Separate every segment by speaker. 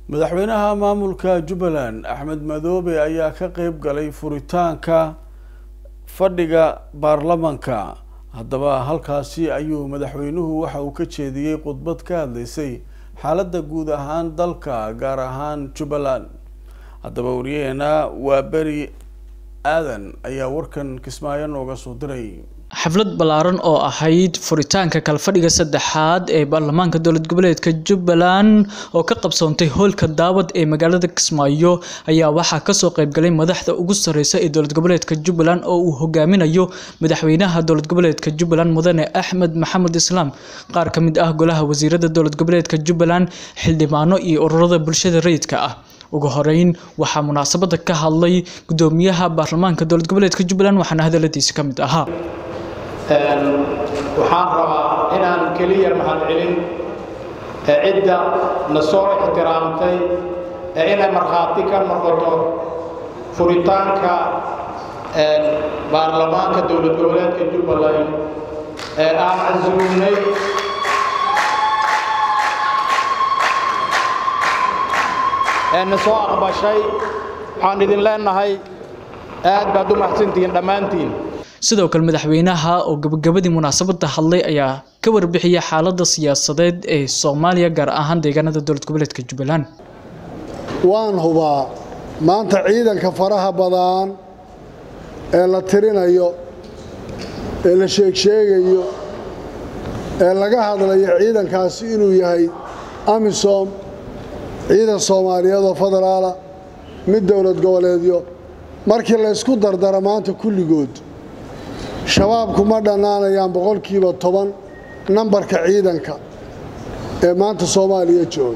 Speaker 1: madaxweynaha maamulka jubbaland axmed madoobe ayaa ka qeyb galay furitaanka fadhiga baarlamanka haddaba halkaasi ayuu madaxweynuhu waxa uu ka jeediyey khudbad ka hadlaysay xaaladda guud ahaan dalka gaar ahaan jubbaland haddaba wariyaheena waa beri aadan ayaa warkan kismaayo nooga soo diray
Speaker 2: xaflad ballaaran oo ahayd furitaanka kalfadhiga saddexaad ee baarlamaanka dowlad goboleedka jubbaland oo ka qabsoontay hoolka daawad ee magaalada kismaayo ayaa waxaa kasoo qeybgalay madaxda ugu sareysa ee dowlad goboleedka jubbaland oo uu hogaaminayo madaxweynaha dowlad goboleedka jubbaland mudane axmed maxamed islaam qaar ka mid ah golaha wasiirada dowlad goboleedka jubbaland xildhibaano iyo ururada bulshada rayidka ah ugu horeyn waxaa munaasabada ka hadlay gudoomiyaha baarlamaanka dowlad goboleedka jubbaland waxaana hadaladiisi ka mid ahaa
Speaker 3: waxaan rabaa inaan keliya mahadcelin cidda na soo ixtiraamtay ee inay markhaati ka noqoto furitaanka baarlamaanka dowlad goboleedka jubbaland ee aan casuumnay ee na soo aqbashay waxaan idin leenahay aad baad u mahadsantihiin dhammaantiin
Speaker 2: sidoo kale madaxweynaha oo gabagabadii munaasabada hadlay ayaa ka warbixiyay xaalada siyaasadeed ee soomaaliya gaar ahaan deegaanada dowlad goboleedka jubbaland
Speaker 4: waan hubaa maanta ciidanka faraha badan ee la tirinayo ee la sheegsheegayo ee laga hadlayo ciidankaasi inuu yahay amisom ciidan soomaaliyeed oo federaala mid dowlad goboleedyo markii laysku dardara maanta kulligood shabaabku ma dhannaanayaan boqolkiiba toban nambarka ciidanka ee maanta soomaaliya jooga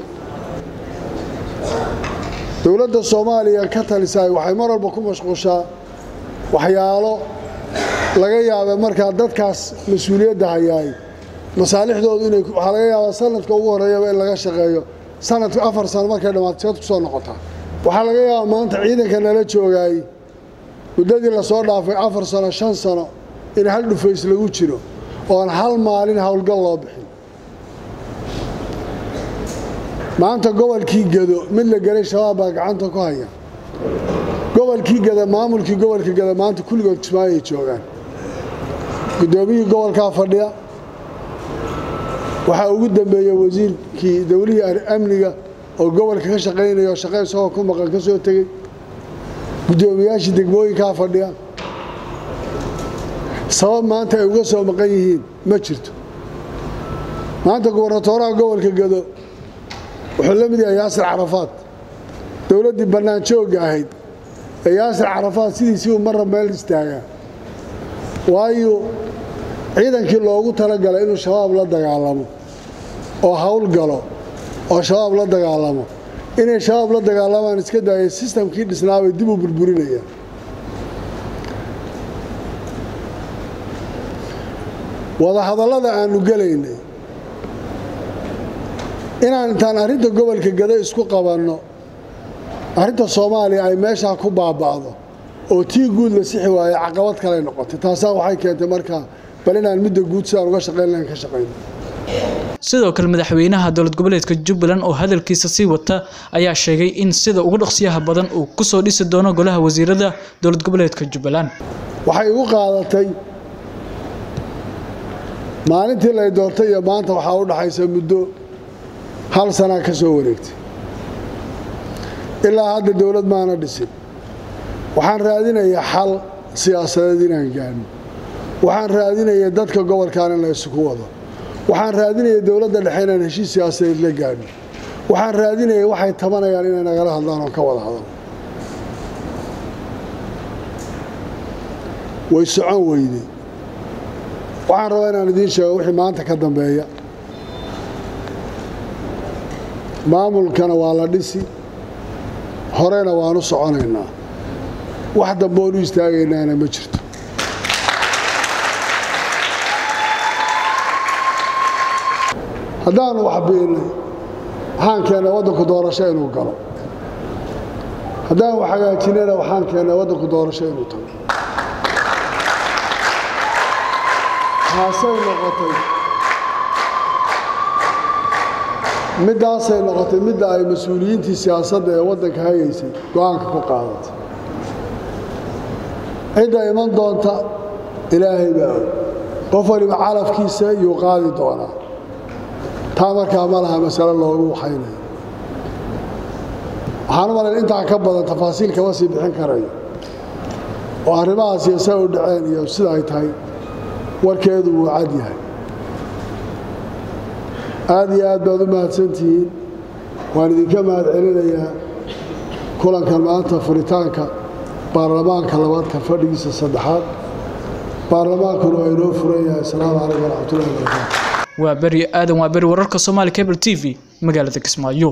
Speaker 4: dowladda soomaaliya ka talisaay waxay mar walba ku mashquushaa waxyaalo laga yaaba markaa dadkaas mas-uuliyadda hayaay masaalixdoodu inay waxaa laga yaabaa sanadka ugu horreeyaba in laga shaqeeyo sanadka afar sano markay dhammaato seed ku soo noqotaa waxaa laga yaabaa maanta ciidanka nala joogaay muddadii lasoo dhaafay afar sano shan sano in hal dhufays lagu jiro oon hal maalin howlgal loo bixin maanta gobolkii gado mid la gelay shabaab baa gacanta ku haya gobolkii gada maamulkii gobolka gada maanta kulligood kismaayoay joogaan guddoomiyihii gobolkaa fadhiya waxaa ugu dambeeya wasiirkii dowlihii amniga oo gobolka ka shaqaynaya oo shaqo isagoo ku maqan ka soo tegey guddoomiyaashii degmooyinkaa fadhiya sabab maanta ay uga soo maqan yihiin ma jirto maanta gubernatooraha gobolka gado wuxuu la mid yahay yaasir carafaad dowladdii bannaan joogga ahayd ee yaasir carafaad sidiisii uu marra meel istaagaa waayo ciidankii loogu talagalay inuu shabaab la dagaalamo oo hawl galo oo shabaab la dagaalamo inay shabaab la dagaalamaan iska daaya sistamkii dhisnaabay dib u burburinayaan wadahadallada aannu gelaynay inaan intaan arrinta gobolka gado isku qabanno arrinta soomaaliya ay meeshaa ku baaba'do oo tii guud la sixi waaye caqabad kaley noqotay taasaa waxay keentay markaa bal inaan midda guud sidaan uga shaqayn lahayn ka shaqayno
Speaker 2: sidoo kale madaxweynaha dowlad goboleedka jubbaland oo hadalkiisa sii wata ayaa sheegay in sida ugu dhaqsiyaha badan uu ku soo dhisi doono golaha wasiirada dowlad goboleedka jubbaland
Speaker 4: waxay igu qaadatay maalintii lay doortay iyo maanta waxaa u dhaxaysa muddo hal sanaa ka soo wareegtay ilaa hadda dowlad maana dhisin waxaan raadinayaa xal siyaasadeed inaan gaadhno waxaan raadinayaa dadka gobolkan in la isugu wado waxaan raadinaya dowladda dhexe inaan heshiis siyaasadeed la gaadhno waxaan raadinaya waxay tabanayaan inay nagala hadlaan oo ka wada hadal way socon weyday waxaan rabaa inaan idiin sheego wixii maanta ka dambeeya maamulkana waa la dhisi horena waanu soconaynaa wax damboon u istaagaynaana ma jirto haddaanu wax biinnay waxaan keennay waddanku doorasho inuu galo haddaan wax hagaajinayna waxaan keennay waddanku doorasho inuu tago taasay noqotay middaasay noqotay midda ay mas-uuliyiintii siyaasadda ee waddanka hayaysay go-aanka ku qaadatay cidda iman doonta ilaahay baa og qof waliba calafkiisa yuu qaadi doonaa taa markaa ma laha masale loogu waxaynayo waxaan u malayn intaa ka badan tafaasiil kama sii bixin karayo oo arrimahaas iyo sa u dhaceen iyo sida ay tahay warkeedu wuu cad yahay aad iyo aad baad u mahadsantihiin waan idinka mahad celinayaa kulankan maanta furitaanka baarlamaanka labaadka fadhigiisa saddexaad baarlamaankuna waa inoo furan yahay asalaamu calaykum waraxmatullahi wabarakaatu
Speaker 2: waa beri aadan waa beri wararka soomaali cable t v magaalada kismaayo